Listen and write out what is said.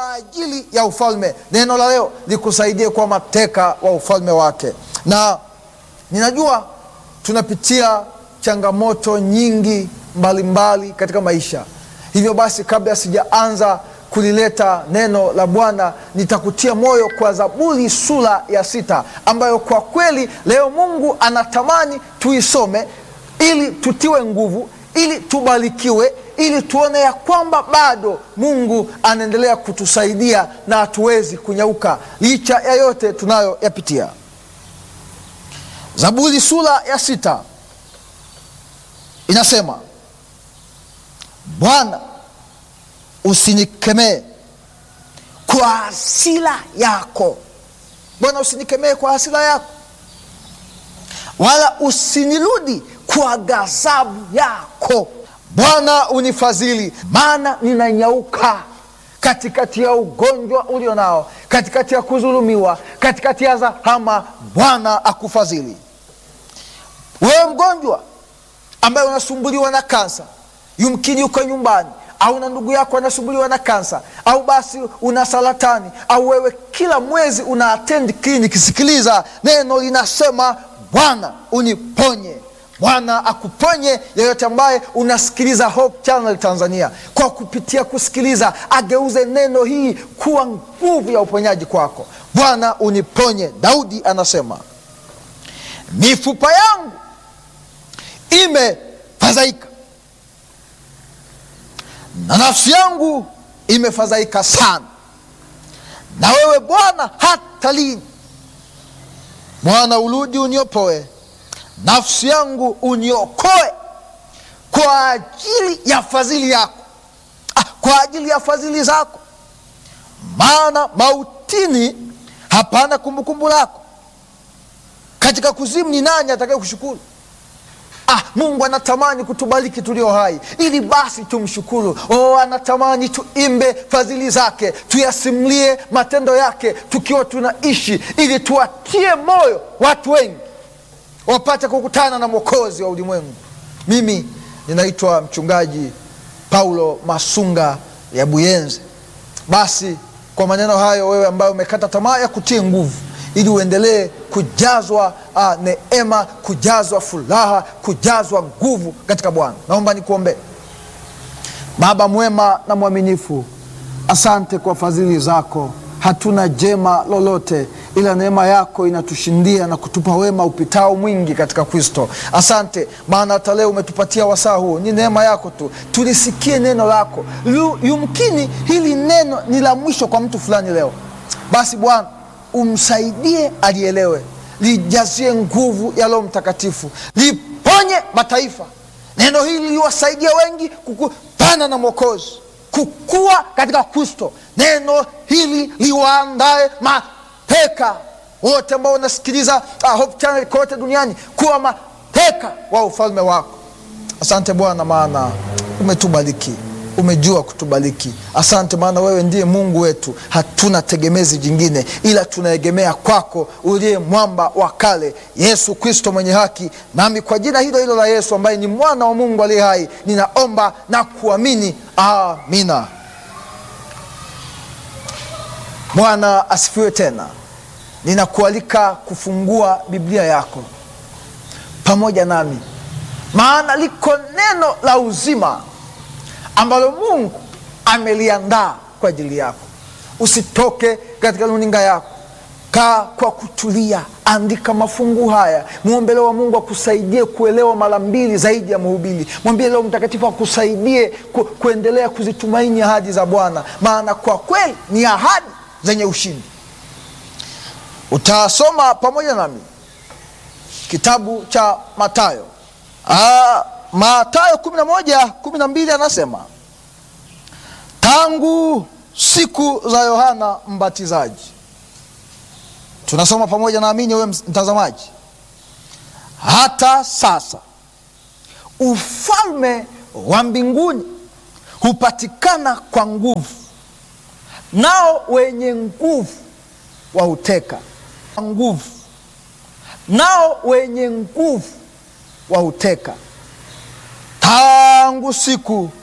kwa ajili ya ufalme. Neno la leo likusaidie kuwa mateka wa ufalme wake. Na ninajua tunapitia changamoto nyingi mbalimbali mbali katika maisha. Hivyo basi, kabla sijaanza kulileta neno la Bwana, nitakutia moyo kwa Zaburi sura ya sita ambayo kwa kweli leo Mungu anatamani tuisome ili tutiwe nguvu, ili tubarikiwe, ili tuone ya kwamba bado Mungu anaendelea kutusaidia na hatuwezi kunyauka licha ya yote tunayoyapitia. Zaburi sura ya sita inasema, Bwana usinikemee kwa hasira yako. Bwana usinikemee kwa hasira yako, wala usinirudi kwa ghadhabu yako. Bwana unifadhili, maana ninanyauka katikati ya ugonjwa ulio nao, katikati ya kudhulumiwa, katikati ya zahama. Bwana akufadhili wewe mgonjwa ambaye unasumbuliwa na kansa, yumkini uko nyumbani au na ndugu yako anasumbuliwa na kansa, au basi una saratani, au wewe kila mwezi una attend kliniki. Sikiliza, neno linasema Bwana uniponye. Bwana akuponye yeyote ambaye unasikiliza Hope Channel Tanzania, kwa kupitia kusikiliza ageuze neno hii kuwa nguvu ya uponyaji kwako. Bwana uniponye. Daudi anasema mifupa yangu imefadhaika na nafsi yangu imefadhaika sana, na wewe Bwana hata lini? Bwana urudi uniopoe, nafsi yangu uniokoe kwa ajili ya fadhili yako, ah, kwa ajili ya fadhili zako, maana mautini hapana kumbukumbu lako, katika kuzimu ni nani atakaye kushukuru? Ah, Mungu anatamani kutubariki tulio hai ili basi tumshukuru. Oh, anatamani tuimbe fadhili zake, tuyasimulie matendo yake tukiwa tunaishi, ili tuwatie moyo watu wengi wapate kukutana na mwokozi wa ulimwengu. Mimi ninaitwa mchungaji Paulo Masunga ya Buyenzi. Basi kwa maneno hayo, wewe ambaye umekata tamaa ya kutie nguvu ili uendelee kujazwa uh, neema, kujazwa furaha, kujazwa nguvu katika Bwana. Naomba nikuombee. Baba mwema na mwaminifu, asante kwa fadhili zako. Hatuna jema lolote ila neema yako inatushindia na kutupa wema upitao mwingi katika Kristo. Asante maana hata leo umetupatia wasaa huu, ni neema yako tu. Tulisikie neno lako, yumkini hili neno ni la mwisho kwa mtu fulani leo. Basi Bwana umsaidie alielewe, lijazie nguvu ya Roho Mtakatifu, liponye mataifa. Neno hili liwasaidia wengi kukutana na Mwokozi, kukua katika Kristo. Neno hili liwaandae mateka wote ambao wanasikiliza uh, Hope Channel kote duniani kuwa mateka wa ufalme wako. Asante Bwana, maana umetubariki umejua kutubariki. Asante maana wewe ndiye Mungu wetu, hatuna tegemezi jingine ila tunaegemea kwako, uliye mwamba wa kale, Yesu Kristo mwenye haki. Nami kwa jina hilo hilo la Yesu ambaye ni mwana wa Mungu aliye hai, ninaomba na kuamini, amina. Bwana asifiwe. Tena ninakualika kufungua Biblia yako pamoja nami, maana liko neno la uzima ambalo Mungu ameliandaa kwa ajili yako. Usitoke katika runinga yako, kaa kwa kutulia, andika mafungu haya, mwombe Roho wa Mungu akusaidie kuelewa mara mbili zaidi ya mhubiri. Mwambie Roho Mtakatifu akusaidie ku, kuendelea kuzitumaini ahadi za Bwana, maana kwa kweli ni ahadi zenye ushindi. Utasoma pamoja nami kitabu cha Mathayo. Aa, Mathayo kumi na moja kumi na mbili anasema tangu siku za Yohana Mbatizaji. Tunasoma pamoja, naamini wewe mtazamaji, hata sasa ufalme wa mbinguni hupatikana kwa nguvu, nao wenye nguvu wauteka. Nguvu nao wenye nguvu wauteka tangu siku